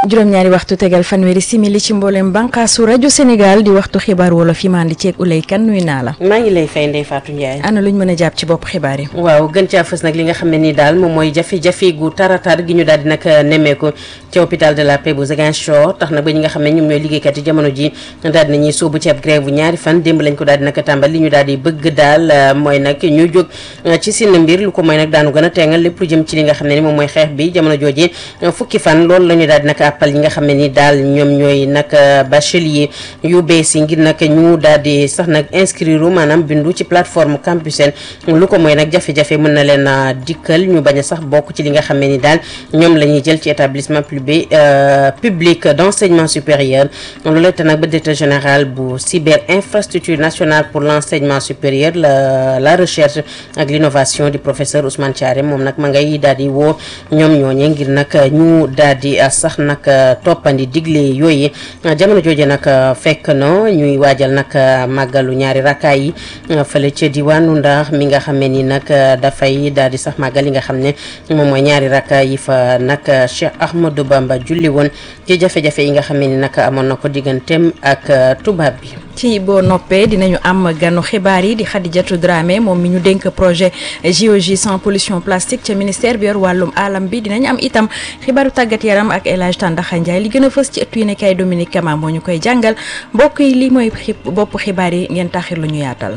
juróom-ñaari waxtu tegal fanweeri simili ci mboolem bànqaasu rajo Sénégal di waxtu xibaar wolof yi maa ngi ceeg Ulay Kan nuy naa la. maa ngi lay fay Ndeye Fatou Ndiaye. ana luñ mën a jàpp ci bopp xibaar yi. waaw gën caa fës nag li nga xam ne nii daal moom mooy jafe-jafe gu taratar gi ñu daal di nag nemmeeku ci hôpital de la Paix bu Ziguinchor tax na ba ñi nga xam ne ñoom ñooy liggéeykat yi jamono ji daal di nañuy sóobu ci ab grève bu ñaari fan démb lañ ko daal di nag tàmbal li ñu daal di bëgg daal mooy nag ñu jóg ci seen mbir lu ko mooy nag daanu gën a teengal lépp lu jëm ci li nga xam ne ni moom mooy xeex bi jamono jooji fukki fan loolu la ñu daal di nag appal ñi nga xam ne ni daal ñoom ñooy nag bachelier yu bees yi ngir nag ñu daal di sax nag inscrire maanaam bindu ci plateforme Campusen lu ko mooy nag jafe-jafe mën na leen a dikkal ñu bañ a sax bokk ci li nga xam ne ni daal ñoom la ñuy jël ci établissement public public d'enseignement supérieur loolu te nag ba directeur général bu cyber infrastructure nationale pour l'enseignement supérieur la la recherche ak l'innovation du professeur Ousmane Thiaré moom nag ma ngay daal di woo ñoom ñooñe ngir nag ñu daal di sax nag toppandi digle yooyu jamono jooje nag fekk na ñuy waajal nag màggalu ñaari rakkaay yi fële ca diwaanu Ndar mi nga xam ne ni nag dafay daal di sax màggal yi nga xam ne moom mooy ñaari rakkaay yi fa nag Cheikh Ahmadou Bamba julli woon ci jafe-jafe yi nga xam ne ni nag amoon na ko digganteem ak tubaab bi. ci boo noppee dinañu am ganu xibaar yi di Khadijatou Dramé moom mi ñu dénk projet JOJ sans pollution plastique ca ministère bi yor wàllum alam bi dinañ am itam xibaaru tàggat yaram ak El Hadj Tandaxa Ndiaye li gën a fës ci ëttu yi nekkay Dominique Kama moo ñu koy jàngal mbokk yi li mooy bopp xibaar yi ngeen taxir lu ñu yaatal.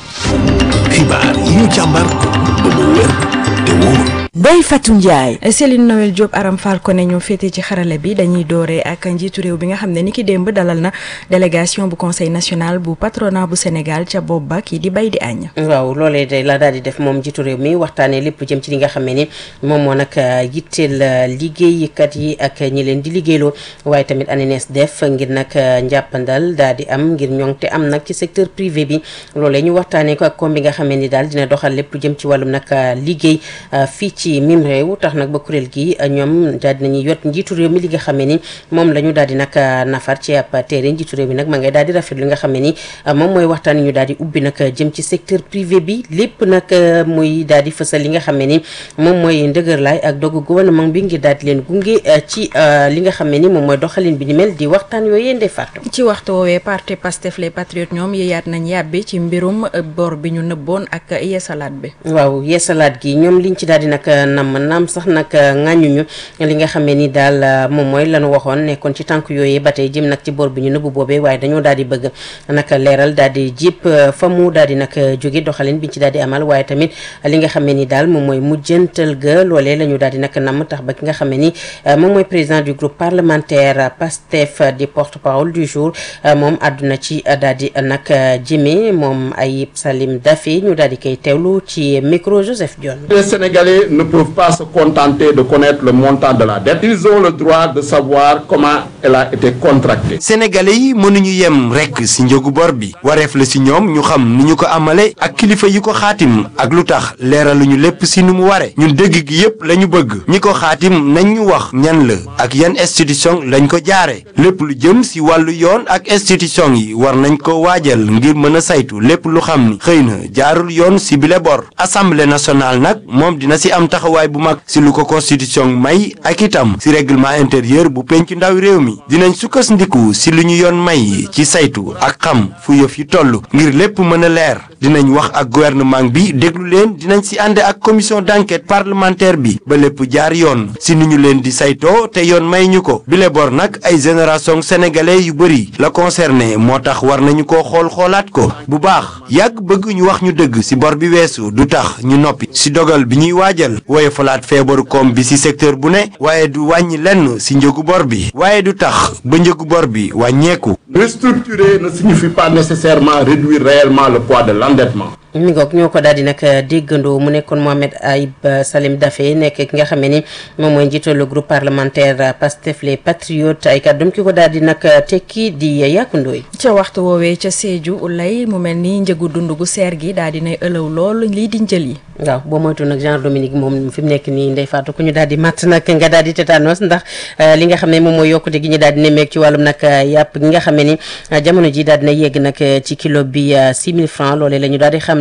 xibaar yi ñu càmbar ba mu wér te wóor. Ndeye Fatou Ndiaye. Céline Noël Diop Aram Fall ko ne ñoo féete ci xarale bi dañuy dooree ak njiitu réew bi nga xam ne ni ki démb dalal na délégation bu conseil national bu patronat bu Sénégal ca bopp ba kii di bay di añ. waaw loolee day la daal di def moom njiitu réew mi waxtaanee lépp jëm ci li nga xam ne ni moom moo nag yitteel liggéeykat yi ak ñi leen di liggéeyloo waaye tamit ANES def ngir nag njàppandal daal di am ngir ñoŋ te am nag ci secteur privé bi loolee ñu waxtaanee ko ak koom bi nga xam ne ni daal dina doxal lépp lu jëm ci wàllum nag liggéey fii ci mim réew tax nag ba kuréel gi ñoom daal dinañuy yot njiitu réew mi li nga xam ne ni moom la ñu daal di nag nafar ci ab téere njiitu réew mi nag ma ngay daal di rafet li nga xam ne ni moom mooy waxtaan ñu daal di ubbi nag jëm ci secteur privé bi lépp nag muy daal di fësal li nga xam ne ni moom mooy ndëgërlaay ak dogu gouvernement bi ngir daal di leen gunge ci li nga xam ne ni moom mooy doxalin bi ni mel di waxtaan yooyu ndey fàttu ci waxtu woowee parti Pastef les patriotes ñoom yeeyaat nañ yàbbi ci mbirum bor bi ñu nëbboon ak yeesalaat bi waaw yeesalaat gi ñoom liñ ci daal di nag nam naam sax nag ŋàññuñu li nga xam ne ni daal moom mooy lañu waxoon nekkoon ci tànk yooyu ba tey jëm nag ci bor bi ñu nëbbu boobee waaye dañoo daal di bëgg nag leeral daal di jip fa mu daal di nag jóge doxalin biñ ci daal di amal waaye tamit li nga xam ne ni daal moom mooy mujjantal ga loolee la ñu daal di nag nam tax ba ki nga xam ne ni moom mooy président du groupe parlementaire PASTEF di porte parole du jour moom àdduna ci daal di nag jëme moom Ayib Salim Daffé ñu daal di koy teewlu ci micro Joseph Dione Les Sénégalais ne peuvent pas se contenter de connaître le montant de la dette. Ils ont le droit de savoir comment elle a été contractée. sénégalais yi mënuñu yem rekk ci njëgu bor bi wareef la ci ñoom ñu xam ni ñu ko amale ak kilifa yi ko xaatim ak lu tax leeraluñu lépp ci nu mu ware ñun dëgg gi yépp lañu bëgg ñi ko xaatim nañ ñu wax ñan la ak yan institution lañ ko jaare lépp lu jëm ci wàllu yoon ak institution yi war nañ ko waajal ngir mën a saytu lépp lu xam ni xëy na jaarul yoon ci bile bor assemblée nationale nag moom dina ci am taxawaay bu mag ci lu ko constitution may ak itam ci règlement intérieur bu penc ndaw réew mi dinañ sukkandiku ci lu ñu yoon may ci saytu ak xam fu yëf yi toll ngir lépp mën a leer dinañ wax ak gouvernement bi déglu leen dinañ ci ànd ak commission d'enquête parlementaire bi ba lépp jaar yoon ci ni ñu leen di saytoo te yoon may ñu ko bile bor nag ay génération sénégalais yu bëri la concerné moo tax war nañu ko xool xoolaat ko bu baax yàgg bëgg ñu wax ñu dëgg ci bor bi weesu du tax ñu noppi ci dogal bi ñuy waajal woye falaat feebaru koom bi ci secteur bu ne waaye du wàññi lenn ci njëgu bor bi waaye du tax ba njëgu bor bi wàññeeku Restructurer ne signifie pas nécessairement réduire réellement le poids de l'endettement. mi ngoog ñoo ko daal di nag déggandoo mu nekkoon Mohamed Ayib Salim Daffé nekk ki nga xam ne ni moom mooy njiitalu groupe parlementaire Pastef les patriotes ay kàddum ki ko daal di nag tekki di yàkkundooy ca waxtu woowee ca Sédhiou lay mu mel ni njëgu dund gu seer gi daal di nay ëlëw lool lii di njël yi. waaw boo moytu nag Jean Dominique moom fi mu nekk nii ndey faatu ku ñu daal di matt nag nga daal di tétanos ndax li nga xam ne moom mooy yokkute gi ñu daal di nemmeek ci wàllum nag yàpp gi nga xam ne ni jamono ji daal dina yegg nag ci kilo bi 6000 francs loolee la ñu daal di xam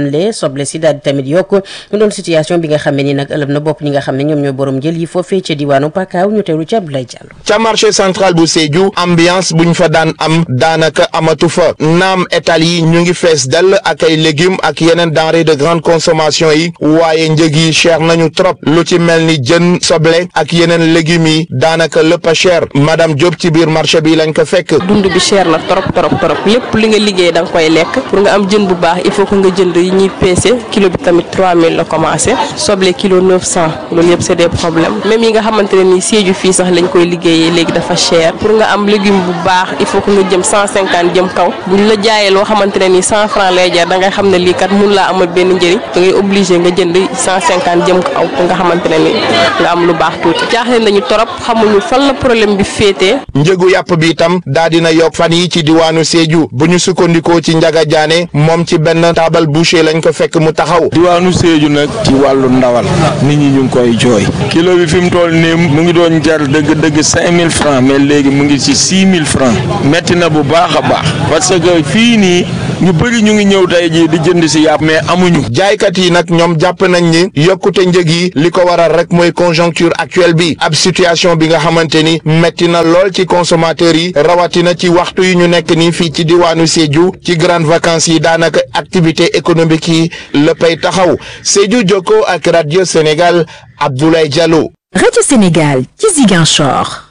xamle soble si daal di tamit yokk mu doon situation bi nga xam ne ni nag ëlëm na bopp ñi nga xam ne ñoom ñooy borom jël yi foofee ca diwaanu Pakaaw ñu teewlu ci Abdoulaye Diallo. ca marché central bu Sédhiou ambiance buñ fa daan am daanaka amatu fa naam étal yi ñu ngi fees dell ak ay légumes ak yeneen denrées de grande consommation yi waaye njëg yi cher nañu trop lu ci mel ni jën soble ak yeneen légumes yi daanaka lépp a cher madame Diop ci biir marché bi lañ ko fekk. dund bi cher na trop trop trop lépp li nga liggéey da nga koy lekk pour nga am jën bu baax il faut que nga jënd yi ñuy peese kilo bi tamit 3000 la commencé soble kilo 900 loolu yëpp c'est des problèmes même yi nga xamante ne nii Sédhiou fii sax lañ koy liggéeyee léegi dafa cher pour nga am légume bu baax il faut que nga jëm 150 jëm kaw buñ la jaayee loo xamante ne nii 100 francs lay jar da ngay xam ne lii kat mun laa amal benn njëriñ da ngay obligé nga jënd 150 jëm kaw pour nga xamante ne nii nga am lu baax tuuti jaaxle nañu trop xamuñu fan la problème bi féetee. njëgu yàpp bi itam daa dina yokk fan yi ci diwaanu Sédhiou bu ñu sukkandikoo ci Njaga Jaane moom ci benn taabal boucher lañ ko fekk mu taxaw. diwaanu Sédhiou nag ci wàllu ndawal nit ñi ñu ngi koy jooy kilo bi fi mu toll nii mu ngi doon jar dëgg dëgg cinq mille francs mais léegi mu ngi ci six mille francs metti na bu baax a baax parce que fii nii ñu bëri ñu ngi ñëw tey jii di jënd si yàpp mais amuñu. jaaykat yi nag ñoom jàpp nañ ni yokkute njëg yi li ko waral rek mooy conjoncture actuelle bi ab situation bi nga xamante ni metti na lool ci consommateurs yi rawatina ci waxtu yi ñu nekk nii fii ci diwaanu Sédhiou ci grandes vacances yi daanaka activité économique yi léppay taxaw Sédhiou Jokko ak radio Sénégal Abdoulaye Diallo. Radio Sénégal ci Ziguinchor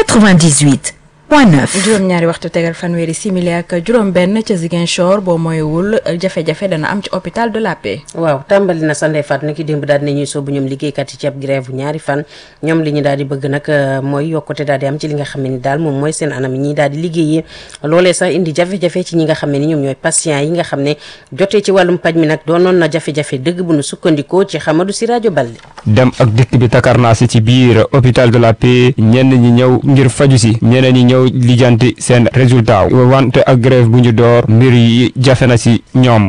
98 point 9. juróom-ñaari waxtu tegal fanweeri simili ak juróom-benn ca Ziguinchor boo mooywul jafe-jafe dana am ci hôpital de la Paix. waaw tàmbali na sa ndey faat nag démb daal di nañuy soobu ñoom liggéeykat yi ci ab grève bu ñaari fan ñoom li ñu daal di bëgg nag mooy yokkute daal di am ci li nga xam ne ni daal moom mooy seen anam yi ñuy daal di liggéeyee loolee sax indi jafe-jafe ci ñi nga xam ne ni ñoom ñooy patients yi nga xam ne jotee ci wàllum paj mi nag doonoon na jafe-jafe dëgg bu nu sukkandikoo ci Xamadu si rajo Balde. dem ak dikk bi takarnaasi ci biir hôpital de la Paix ñenn ñi ñëw ngir faju si ñeneen ñi ñëw lijjanti seen résultat wante ak grève bu ñu door mbir yi jafe na si ñoom.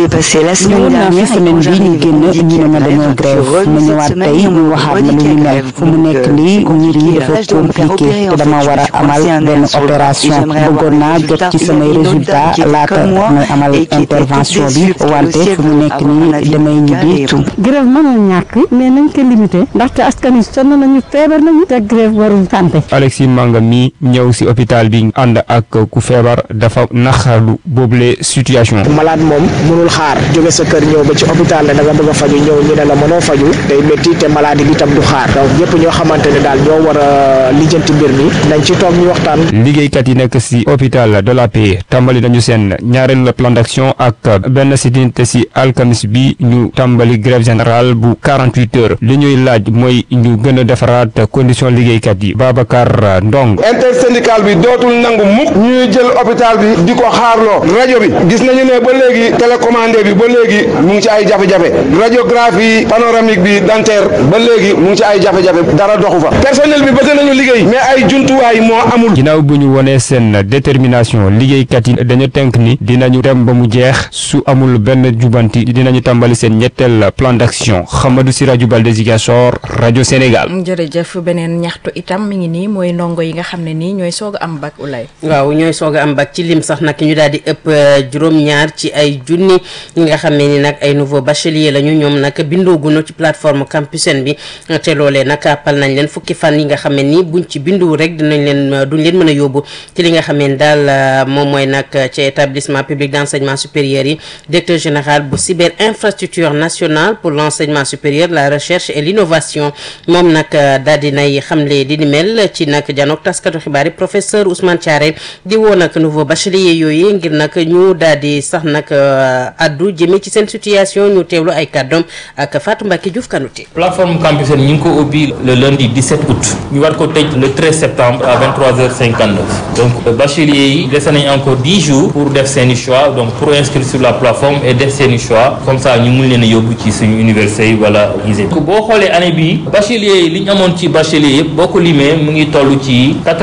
ñëwoon naa fi semaine bi ñu génn ñu ne ma dañoo grève ma ñëwaat tey ñu waxaat ma lu ñu mel fu mu nekk nii mbir yi dafa compliqué te dama war a amal benn opération bëggoon naa jot ci samay résultat laata may amal intervention bi wante fu mu nekk nii damay ñibbi. grève mënul ñàkk mais nañ ko limité ndaxte askan wi sonn nañu feebar nañu te grève warul santé. Alexis Manga mi ñëw si hôpital bi ànd ak ku feebar dafa naxarlu boobule situation. malade moom mënul xaar jóge sa kër ñëw ba ci hôpital ne da nga bëgg a faju ñëw ñu ne la mënoo faju day métti te maladie bi tam du xaar donc ñëpp ñoo xamante ne daal ñoo war a lijjanti mbir mi nañ ci toog ñu waxtaan. liggéeykat yi nekk si hôpital de la Paix tàmbali nañu seen ñaareelu plan d'action ak benn sidinte si alxamis bi ñu tàmbali grève générale bu 48 heures li ñuy laaj mooy ñu gën a defaraat condition liggéeykat yi Babacar Ndong. intersyndical bi dootul nangu mukk ñuy jël hôpital bi di ko xaarloo rajo bi gis nañu ne ba léegi télécommandé bi ba léegi mu ngi ci ay jafe-jafe radiographie panoramique bi dentaire ba léegi mu ngi ci ay jafe-jafe dara doxu fa personnel bi bëgg nañu liggéey mais ay jumtuwaay moo amul. ginnaaw bu ñu wonee seen détermination liggéeykat yi dañu tënk ni dinañu dem ba mu jeex su amul benn jubanti dinañu tàmbali seen ñetteel plan d'action Xamadou si rajo Balde Ziguinchor rajo Sénégal. jërëjëf beneen ñaxtu itam mi ngi nii mooy ndongo yi nga xam ne nii ñooy soog a am bac ulay waaw ñooy soog a am bac ci lim sax nag ñu daal di ëpp juróom-ñaar ci ay junni ñi nga xam ne ni nag ay nouveau bachelier lañu ñoom nag bindooguñu ci plateforme Campusen bi te loolee nag appal nañ leen fukki fan yi nga xam ne ni buñ ci bindu rek dinañ leen duñ leen mën a yóbbu ci li nga xam ne daal moom mooy nag ci établissement public d'enseignement supérieur yi directeur général bu cyber infrastructure nationale pour l'enseignement supérieur la recherche et l'innovation moom nag daal di nay xamle di ni mel ci nag janook taskatu xibaar yi professeur Ousmane Thiaré di woo nag nouveau bachelier yooyu ngir nag ñu daal di sax nag addu jëmee ci seen situation ñu teewlu ay kàddoom ak Fatou Mbacke Diouf Kanouté plateforme Campusen ñu ngi ko ubbi le lundi 17 août ñu war ko tëj le 13 septembre à 23h59 donc bachelier yi dese nañ encore 10 jours pour def seeni choix donc pour inscrire sur la plateforme et def seeni choix comme ça ñu mun leen a yóbbu ci suñu université yi wala lycée boo xoolee année bii bachelier yi li ñu amoon ci bachelier yëpp boo ko limee mu ngi toll ci 96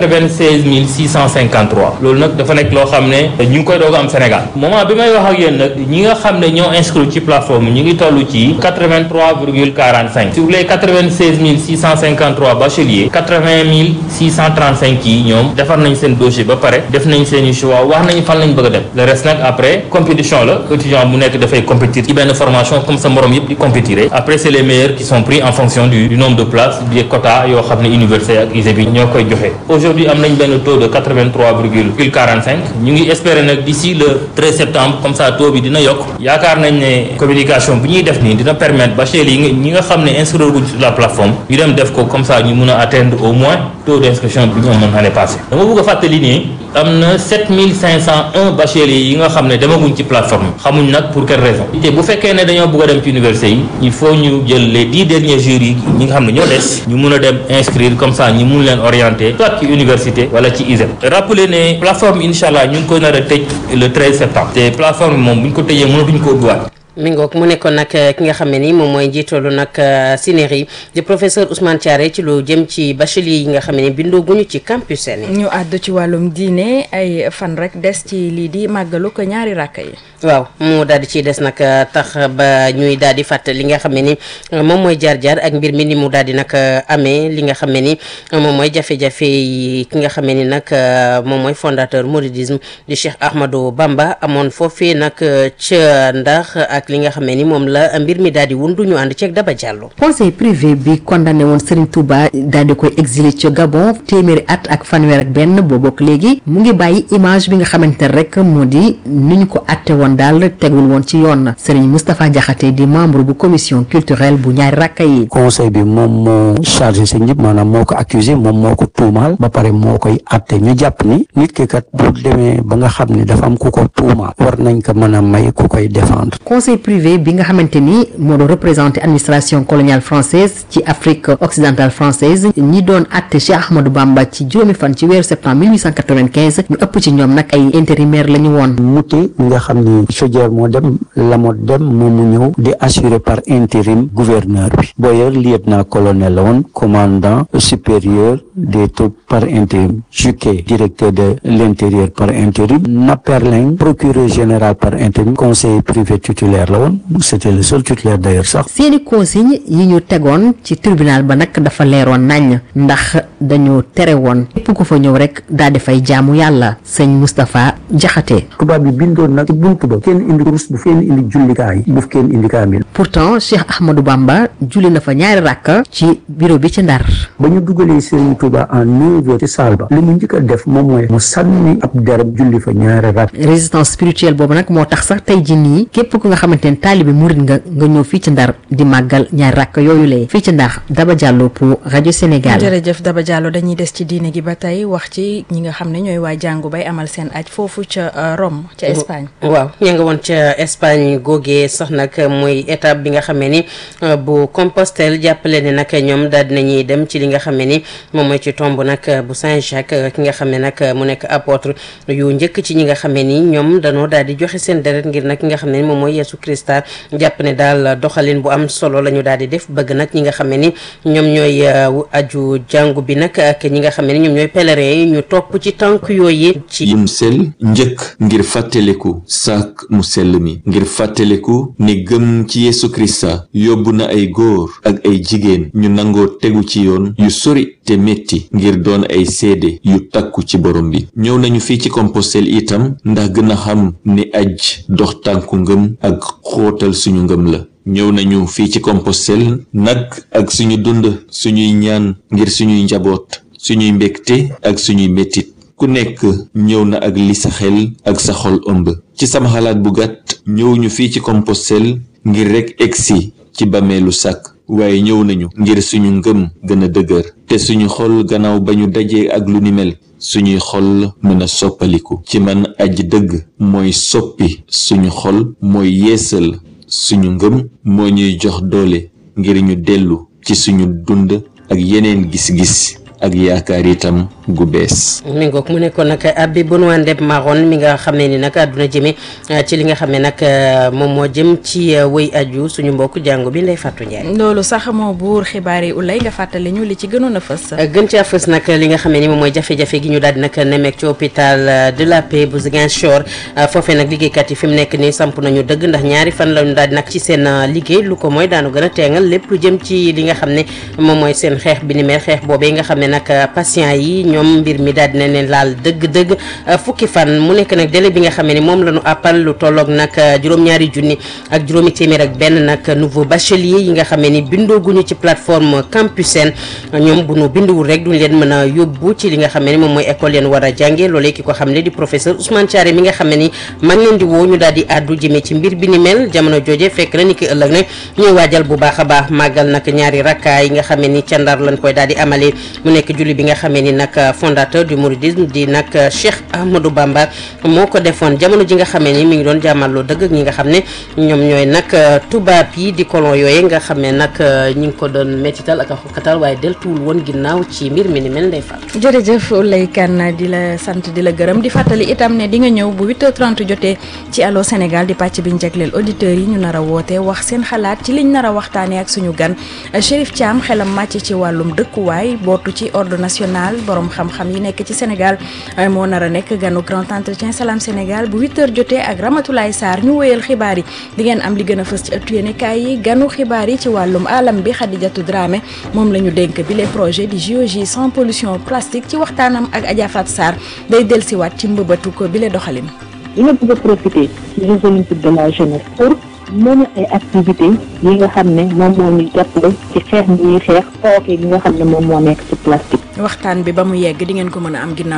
seize mille six cent cinquante trois loolu nag dafa nekk loo xam ne ñu ngi koy doog am Sénégal moment bi may wax ak yéen nag ñi nga xam ne ñoo inscrit ci plateforme ñu ngi toll ci quatre vingt trois virgule quarante cinq sur les quatre vingt seize mille six cent cinquante trois bacheliers quatre vingt mille six cent trente cinq yi ñoom defar nañ seen dossier ba pare def nañ seen i choix wax nañu fan lañ bëgg a dem le reste nag après compétition la étudiant bu nekk dafay compétir ci benn formation comme sa morom yëpp di compétir après c'est les meilleurs qui sont pris en fonction du, du nombre de places des quotas yoo xam ne université ak ISEP bi ñoo koy joxe aujourd'hui am nañ benn taux de quatre vingt trois virgule quarante cinq ñu ngi espérer nag d'ici le 13 septembre comme ça taux bi dina yokk yaakaar nañ ne communication bi ñuy def nii dina permettre bacheliers yi ñi nga xam ne inscrire guñ sur la plateforme ñu dem def ko comme ça ñu mun a atteindre au moins taux d'inscription bi ñu amoon année passée dama bëgg a fàttali nii am na 7501 bacheliers yi nga xam ne demaguñ ci plateforme xamuñ nag pour quelle raison te bu fekkee ne dañoo bëgg a dem ci université yi il faut ñu jël les dix derniers jours yi ñi nga xam ne ñoo des ñu mun a dem inscrire comme ça ñu mun leen orienter soit ci université wala ci ISEP rappeler ne plateforme incha allah ñu ngi ko nar a tëj le 13 septembre te plateforme bi moom bu ñu ko tëjee mënatuñ ko ubbiwaat mi ngoog mu nekkoon nag ki nga xam ne ni moom mooy njiitalu nag Sinéri di professeur Ousmane Thiaré ci lu jëm ci bachelier yi nga xam ne ni bindoo guñu ci campus seen ñu àddu ci wàllum diine ay fan rek des ci lii di màggalu ko ñaari ràkk yi. waaw mu daal di ciy des nag tax ba ñuy daal di fàttali li nga xam ne ni moom mooy jaar-jaar ak mbir mi ni mu daal di nag amee li nga xam ne ni moom mooy jafe-jafe yi ki nga xam ne ni nag moom mooy fondateur mouridisme di Cheikh Ahmadou Bamba amoon foofee nag ca ndax ak li nga xam ne ni moom la mbir mi daal di wundu ñu ànd ceeg Daba Diallo. conseil privé bi condamné woon Serigne Touba daal di koy exilé ca Gabon téeméeri at ak fanweer ak benn boo bokk léegi mu ngi bàyyi image bi nga xamante ne rek moo di ni ñu ko atte woon daal tegul woon ci yoon Serigne Moustapha Diakhaté di membre bu commission culturelle bu ñaari rakka yi. conseil bi moom moo chargé sëñ bi maanaam moo ko accusé moom moo ko tuumaal ba pare moo koy atte ñu jàpp ni nit ki kat bu demee ba nga xam ne dafa am ku ko tuumaal war nañ ko mën a may ku koy défendre. conseil privé bi nga xamante ni moo doon représenté administration coloniale française ci Afrique occidentale française ñi doon atte Cheikh Ahmadou Bamba ci juróomi fan ci weeru septembre 1895 ñu ëpp ci ñoom nag ay intérimaire la ñu woon. Mouté mi nga xam ni Chaudière moo dem Lamotte dem moom mu ñëw di assuré par intérim gouverneur bi Boyer lieutenant colonel la woon commandant supérieur des troupes par intérim Juquet directeur de l'intérieur par intérim Naperling procureur général par intérim conseiller privé titulaire la woon c'était le seul titulaire d'ailleurs sax. seeni consigne yi ñu tegoon ci tribunal ba nag dafa leeroon nañ ndax dañoo tere woon képp ku fa ñëw rek daal di fay jaamu yàlla sëñ Moustapha Diakhaté. tubaab bi bindoon nag ci buntu ba kenn indi kurus bu kenn indi jullikaay bu kenn indi kaamil. pourtant Cheikh Ahmadou Bamba julli na fa ñaari rakk ci bureau bi ci Ndar. ba ñu dugalee Serigne Touba en neuf heures ci salle ba li mu njëkk a def moom mooy mu sànni ab derab julli fa ñaari rakk. résistance spirituelle boobu nag moo tax sax tey jii nii képp ku nga xamante ne taalibe murit nga nga ñëw fii ci Ndar di màggal ñaari rakk yooyu lee fii ci Ndar Daba Diallo pour rajo Sénégal. jërëjëf Daba Diallo dañuy des ci diine gi ba tey wax ci ñi nga xam ne ñooy waa jàngu bay amal seen aj foofu ca Rome ca Espagne. waaw ña nga woon ca Espagne googee sax nag muy étape bi nga xamee ni bu Compostelle jàppale ne nag ñoom daal dinañuy dem ci li nga xamee ni moom mooy ci tomb nag bu Saint-Jacques ki nga xam ne nag mu nekk apôtre yu njëkk ci ñi nga xamee ni ñoom danoo daal di joxe seen deret ngir nag ki nga xam ne ni moom mooy Yeesu Krista jàpp ne daal doxalin bu am solo la ñu daal di def bëgg nag ñi nga xam ne ni ñoom ñooy aju jàngu bi nag ak ñi nga xam ne ni ñoom ñooy pèlerin yi ñu topp ci tànk yooyu ci yim sel njëkk ngir fàttaliku saak mu sell mi ngir fàttaliku ni gëm ci Yeesu Krista yóbbu na ay góor ak ay jigéen ñu nangoo tegu ci yoon yu sori te metti ngir doon ay seede yu takku ci borom bi ñëw nañu fii ci Compostelle itam ndax gën a xam ni aj dox tànku ngëm ak xóotal suñu ngëm la ñëw nañu fii ci Compostelle nag ak suñu dund suñuy ñaan ngir suñuy njaboot suñuy mbégte ak suñuy mettit ku nekk ñëw na ak li sa xel ak sa xol ëmb ci sama xalaat bu gàtt ñëw ñu fii ci Compostelle ngir rekk egsi ci bameelu sàkk waaye ñëw nañu ngir suñu ngëm gën a dëgër te suñu xol gannaaw ba ñu dajee ak lu ni mel suñuy xol mën a soppaliku ci man aji dëgg mooy soppi suñu xol mooy yeesal suñu ngëm moo ñuy jox doole ngir ñu dellu ci suñu dund ak yeneen gis-gis ak yaakaar itam gu bees. mi ngoog mu nekkoon nag Abi Benoît Ndeb Maron mi nga xam ne ni nag àdduna jëme ci li nga xam ne nag moom moo jëm ci wëy aju suñu mbokk jàngu bi Ndeye Fatou Ndiaye. loolu sax moo buur xibaar yi ulay nga fàttali ñu li ci gënoon a fës. gën caa fës nag li nga xam ne ni moom mooy jafe-jafe gi ñu daal di nag nemmeek ci hôpital de la Paix bu Ziguinchor foofee nag liggéeykat yi fi mu nekk nii samp nañu dëgg ndax ñaari fan lañu daal di nag ci seen liggéey lu ko mooy daanu gën a teengal lépp lu jëm ci li nga xam ne moom mooy seen xeex bi ni mel xeex boobee nga xam ne nag patient yi ñoom mbir mi daal dina leen laal dëgg-dëgg fukki fan mu nekk nag délai bi nga xam ne moom la ñu appal lu tolloog nag juróom-ñaari junni ak juróomi téeméer ak benn nag nouveau bachelier yi nga xam ne ni bindooguñu ci plateforme Campusen ñoom bu ñu binduwul rek duñ leen mën a yóbbu ci li nga xam ne ni moom mooy école leen war a jànge loolee ki ko xam ne di professeur Ousmane Thiaré mi nga xam ne ni man leen di woo ñu daal di àddu jëmee ci mbir bi ni mel jamono jooje fekk na ni ki ëllëg ne ñuy waajal bu baax a baax màggal nag ñaari rakkaa yi nga xam ne ni ca Ndar lañ koy daal di amalee mu nekk julli bi nga xam ne ni nag fondateur du mouridisme di nag Cheikh Ahmadou Bamba moo ko defoon jamono ji nga xam ne ni mi ngi doon jàmmaloo dëgg ak ñi nga xam ne ñoom ñooy nag tubaab yi di colon yooye nga xam ne nag ñi ngi ko doon mettital ak a xokkatal waaye deltuwul woon ginnaaw ci mbir mi ni mel ndey fa jërëjëf Oulay Kane di la sant di la gërëm di fàttali itam ne di nga ñëw bu 8h30 jotee ci Allô Sénégal di pàcc bi ñu jagleel auditeurs yi ñu nar a woote wax seen xalaat ci liñ nar a waxtaanee ak suñu gan Chérif Thiam xelam màcc ci wàllum dëkkuwaay bootu ci ordre national borom xam-xam yi nekk ci Sénégal moo nar a nekk ganu grand entretien Salam Sénégal bu 8h jotee ak Ramatoulaye Sarr ñu wéyal xibaar yi di ngeen am li gën a fës ci ëttu yéenekaay yi ganu xibaar yi ci wàllum alam bi Khadijatou Dramé moom la ñu dénk bi les projets di JOJ sans pollution plastique ci waxtaanam ak Adja Fat Sarr day dellusiwaat ci mbëbatu ko bi le doxalin. dina bëgg a profiter ci Jeux olympiques de la jeunesse pour mën ay activités yi nga xam ne moom moo ñuy jàppale ci xeex bi ñuy xeex tooke gi nga xam ne moom moo nekk ci plastique. waxtaan bi ba mu yegg di ngeen ko mën a am ginnaaw